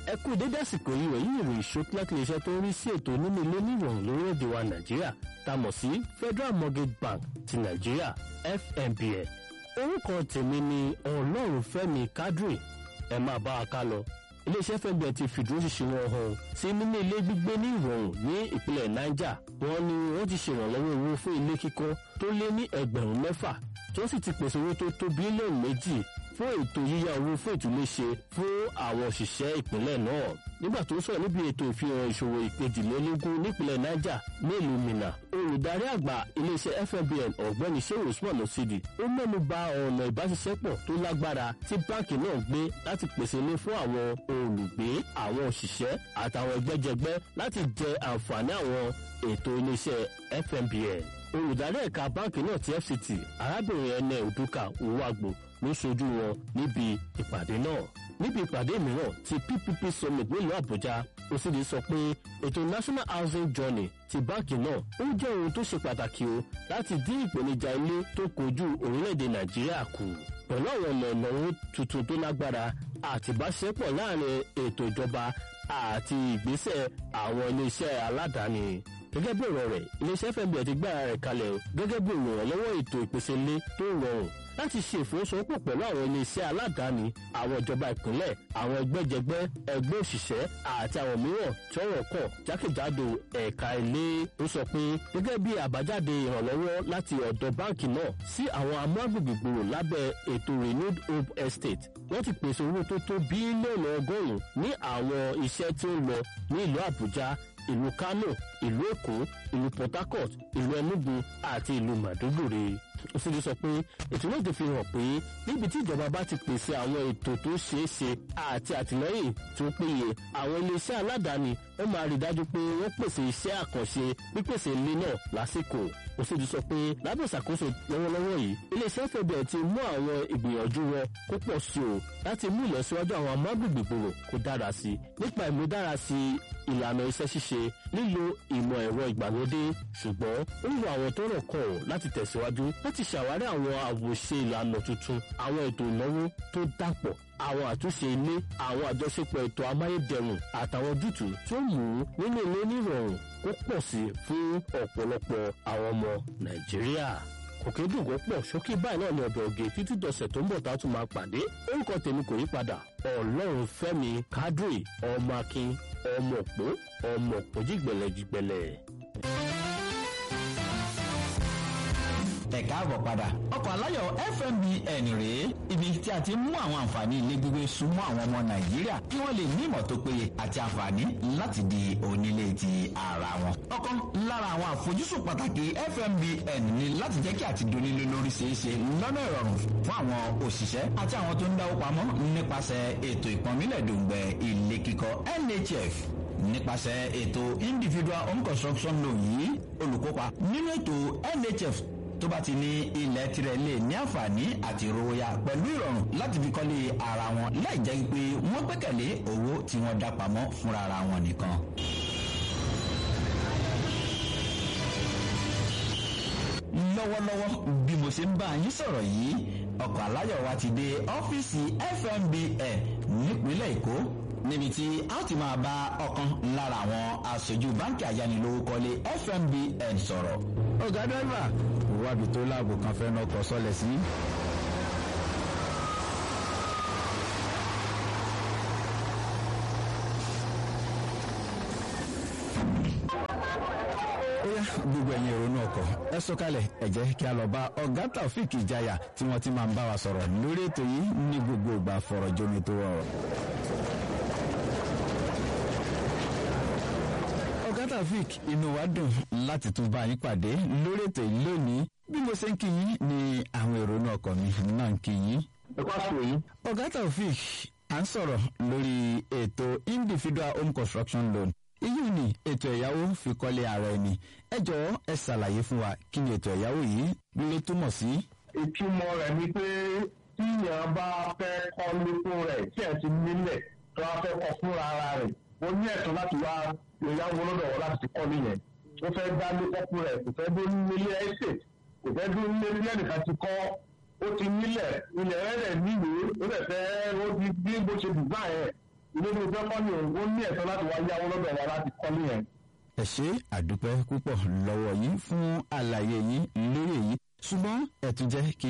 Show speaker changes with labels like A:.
A: ẹ kú dédé àsìkò yìí wẹ̀ yìí ìròyìn ṣókí láti iléeṣẹ́ tó ń rí sí ètò nínú ilé nírọ̀rùn lórílẹ̀‐èdè wa nàìjíríà tá a mọ̀ sí federal mortgage bank ti nàìjíríà fmbn orúkọ tèmi ni ọlọ́runfẹ́mi kadri ẹ máa bá wa ká lọ iléeṣẹ́ fmbn ti fìdúróṣinṣin wọn hàn sí níní ilé gbígbé ní ìrọ̀rùn ní ìpínlẹ̀ niger wọ́n ní wọ́n ti ṣèrànlọ́wọ́ owó fún ilé kíkọ́ tó lé ní ẹgbẹ̀rún mẹ́fà tó sì ti pèsè owó tó tó bílíọ̀nù méjì fún ètò yíyá owó fún ìtúléṣe fún àwọn òṣìṣẹ́ ìpínlẹ̀ náà nígbà tó sọ̀rọ̀ níbi ètò ìfihàn ìṣòwò ìkejìlélógún nípínlẹ̀ niger nílùú minna olùdarí àgbà iléeṣẹ́ fmbn ọ̀gbẹ́ni sheu usman osidi ó mẹ́nu ba ọ̀nà ìbáṣiṣẹ́pọ̀ tó lágbára tí báńkì náà gbé láti pèsè ilé fún àwọn olùgbé àwọn òṣìṣẹ́ àtàwọn ẹgbẹ́jẹgbẹ́ láti jẹ àǹfààní àwọn ètò iléeṣẹ́ fmbn olùdarí ẹ̀ka báńkì náà ti fct arábìnrin ẹnẹ òdùkà òwàgbò ló ṣojú wọn níbi ìpàdé náà níbi ìpàdé mìíràn ti ppp summit nílùú àbújá òsìdí sọ pé ètò national housing journey ti báńkì náà ó jẹ́ ohun tó ṣe pàtàkì o láti dín ìpèníjà ilé tó kojú orílẹ̀-èdè nàìjíríà kù pẹ̀lú àwọn ọ̀nà ìnáwó tuntun tó lágbára àtìbáṣepọ̀ láàrin ètò ìjọba àti ìgbésẹ̀ àwọn iléeṣẹ́ aládàáni gẹ́gẹ́ bí ọ̀rọ̀ rẹ̀ iléeṣẹ́ fẹ́mi ti gbára rẹ̀ kalẹ̀ gẹ́gẹ́ bí olùrànlọ́wọ́ ètò ìpèsè ilé tó rọrùn láti ṣe ìfowósowọ́pọ̀ pẹ̀lú àwọn iléeṣẹ́ aládàáni àwọn ìjọba ìpínlẹ̀ àwọn ẹgbẹ́jẹgbẹ́ ẹgbẹ́ òṣìṣẹ́ àti àwọn mìíràn tọrọ kọ̀ jákèjádò ẹ̀ka ilé ó sọ pé gẹ́gẹ́ bí àbájáde ìrànlọ́wọ́ láti ọ̀dọ̀ báǹkì náà sí àwọn amúagbègbè gbòòrò lábẹ́ ètò renewed hope estate wọ́n ti pèsè owó tó tó bílíọ̀nù ọgọ́rùn-ún ní àwọn iṣẹ́ tí ó ń lọ ní ìlú àbújá ìlú kano ìlú èkó ìlú port harcourt ìlú enugu àti ìlú maiduguri òsèlú sọ pé ètò náà ti fi hàn pé níbi tí ìjọba bá ti pèsè àwọn ètò tó ṣeé ṣe àti àtìlẹ́yìn tó péye àwọn iléeṣẹ́ aládàáni wọ́n máa rí dájú pé wọ́n pèsè iṣẹ́ àkànṣe pípèsè ilé náà lásìkò òsèlú sọ pé lábẹ́ ìṣàkóso lọ́wọ́lọ́wọ́ yìí iléeṣẹ́ fẹ̀bẹ̀ ti mú àwọn ìgbìyànjú wọn kó pọ̀ sí o láti mú ìlọsíwájú àwọn amágbègbè gbòòrò kó dára sí nípa ìmúdára sí ìlànà iṣẹ́ ṣíṣe lílo ìmọ̀ ẹ̀rọ ìgbàlódé ṣùgbọ́n ó ń lo àwọn tó rọ̀ kọ̀ láti tẹ̀síwájú láti ṣàwárí àwọn àwòṣe ìlànà tuntun àwọn ètò ìnáwó tó dàpọ̀ àwọn àtúnṣe ilé àwọn àjọṣepọ̀ ètò amáyédẹrùn àtàwọn ojútùú tí ó mú nínú ilé nírọ̀rùn kó pọ̀ sí fún ọ̀pọ̀lọpọ̀ àwọn ọmọ nàìjíríà kòkè dùn kó pọ̀ ṣókí báyìí náà ni ọ̀bẹ̀ ògè títí dọ̀sẹ̀ tó ń bọ̀ tá a tún máa pàdé orúkọ tèmi kò yí padà ọlọ́run fẹ́mi kádùrì ọmọ akin ọmọ òpó ọmọ òpó jígbẹ̀lẹ̀jígbẹ̀lẹ̀.
B: ẹ káàbọ̀ padà ọkọ̀ aláyọ̀ fmbn rèé ibi tí a ti mú àwọn àǹfààní ilé gbígbé súnmọ́ àwọn ọmọ nàìjíríà kí wọ́n lè ní ìmọ̀ tó péye àti àǹfààní láti di onílé ti ara wọn. ọ̀kan lára àwọn àfojúsùn pàtàkì fmbn ni láti jẹ́ kí àti donílé lórí ṣeéṣe lọ́nà ìrọ̀rùn fún àwọn òṣìṣẹ́ àti àwọn tó ń dáwó pamọ́ nípasẹ̀ ètò ìpọ́nmílẹ̀ dòǹgbẹ̀ ilé kíkọ́ nhf nípasẹ̀ ètò individual home construction loan yìí olùkópa nínú ètò nhf tó bá ti ní ilẹ̀ tirẹ̀ lè ní àǹfààní àti ìrówóyà pẹ̀lú ìrọ̀rùn láti fi kọ́lé ara wọn láì jẹ́ pé wọ́n gbẹ́kẹ̀lé owó tí wọ́n dá pamọ́ fúnra ara wọn nìkan. lọ́wọ́lọ́wọ́ bí mo ṣe ń bá yín sọ̀rọ̀ yìí ọkọ̀ aláyọ̀ wa ti dé ọ́fíìsì fmbn nípínlẹ̀ èkó níbi tí a ti máa bá ọ̀kan lára àwọn aṣojú báńkì ayánilówókọ́lé fmbn sọ̀rọ̀.
C: ọ̀gá dẹ́rẹ́bà wábi tó láàbò kan fẹ́ náà kọ́ sọ́lẹ̀ sí. ó yá gbogbo ẹ̀yin èrò náà kọ̀ ẹ sọ́kalẹ̀ ẹ jẹ́ kí a lọ bá ọ̀gá taofik ìjayà tí wọ́n ti máa ń bá wa sọ̀rọ̀ lórí ètò yìí ní gbogbo ìgbà fọ̀rọ̀ jómi tó rọrùn. ọ̀gá taofik inú wa dùn láti tún bá yín pàdé lórí ètò yìí lónìí bí mo ṣe ń kí yín ni àwọn èrò náà kọ̀ mí náà ń kí yín.
D: ẹ kó àṣọ yìí.
C: ọ̀gá taofik à ń sọ̀rọ̀ lórí ètò individual home construction loan èyí ni ètò ẹ̀yáwó fi kọ́lé ara ẹni ẹ jọ̀wọ́ ẹ ṣàlàyé fún wa kí ni ètò ẹ̀yáwó yìí ló túmọ̀ sí.
D: ìtumọ̀ rẹ̀ ni pé tí èèyàn bá fẹ́ kọ́ lóko rẹ̀ tí ẹ̀ ti nílẹ̀ tó wá fẹ́ kọ́ fúnra ara rẹ̀ ó ní ẹ̀tọ́ láti wá ìyáwó lọ́dọ̀ wọn láti kọ́ nìyẹn ó fẹ́ dá lóko fún rẹ̀ kò fẹ́ dó nílé estate kò fẹ́ dó nílé nílé nìkan ti kọ́ ó ti nílẹ̀ ilẹ̀ rẹ̀ nílùú ó lẹ̀ fẹ́ ó di bí bó ṣe dùgbà yẹn ilé tó fẹ́ kọ́lé òun ó ní ẹ̀tọ́ láti wá yáwó lọ́dọ̀ wa láti kọ́lé yẹn.
C: ẹ ṣe àdúpẹ́ púpọ̀ lọ́wọ́ yín fún àlàyé yín lórí èyí ṣùgbọ́n ẹ tún jẹ́ kí